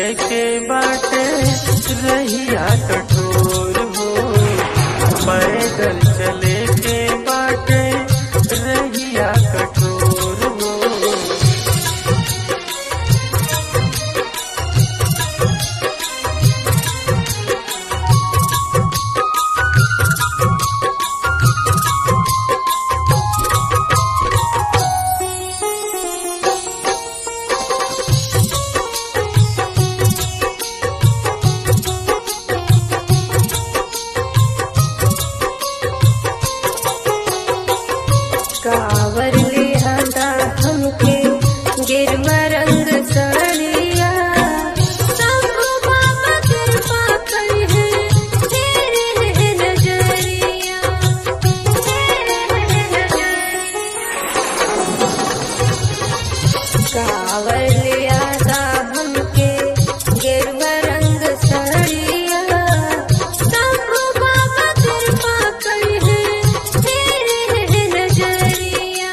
चले के बाटे रहिया कठोर हो पैदल चले के बाटे रहिया कठोर हो कावर ले आंदा हमके गिरवा रंग साड़िया शंभु बाबा कृपा कर है तेरे है नजरिया तेरे है नजरिया कावर ले आंदा हमके गिरवा रंग साड़िया शंभु बाबा कृपा कर है तेरे है नजरिया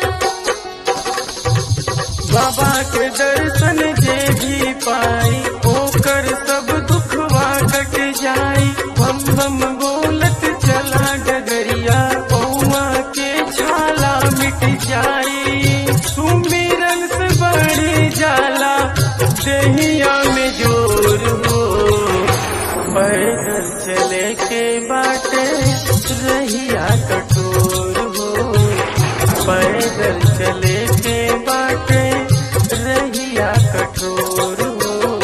बाबा के दर्शन जे भी पाई ओकर सब दुखवा कट जाई बम बम बोलत चला डगरिया पौआ के छाला मिट जाई सुमिरन से बड़ी जाला देहिया में जोर हो पैदल चले के बाटे रहिया कठोर हो पैदल चले के बाटे रहिया कठोर हो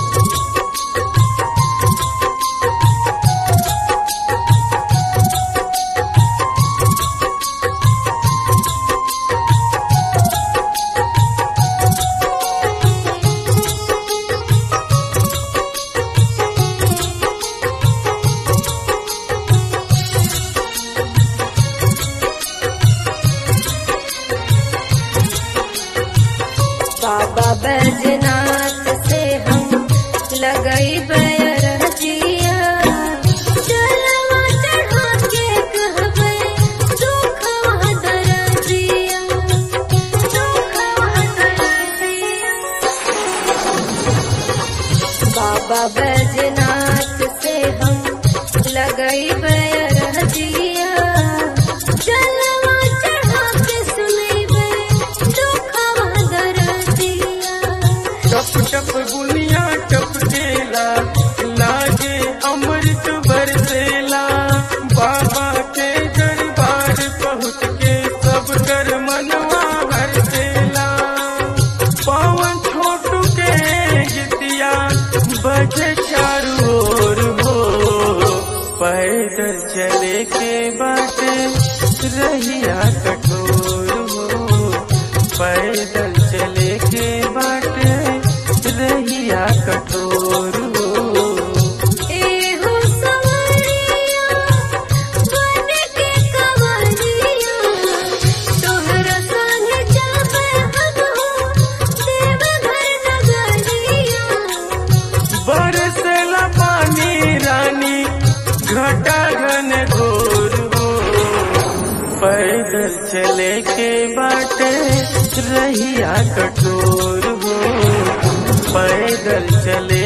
बाबा बैजनाथ से हम लगई बैरजिया चलवा चढ़ा के कहबे दुखवा दरजिया दुखवा दरजिया बाबा बैजनाथ से हम लगई बैरजिया चलवा चढ़ा के सुनैबे दुखवा दरजिया टप टप बुनिया टपकेला लागे अमृत बरसेला बाबा के दरबार पहुँच के सब कर मनवा हरसेला पवन छोटू के गीतिया बजे चारू ओर हो पैदल चले के बाटे रहिया कठोर हो पैदल चले के बाटे रहिया कठोर हो एहो सवरिया बन के कवरिया तोहरा संगे जाबे हम हो देवघर नगरिया बरसला पानी रानी घटा घन घोर हो पैदल चले के बाटे रहिया कठोर हो पैदल चले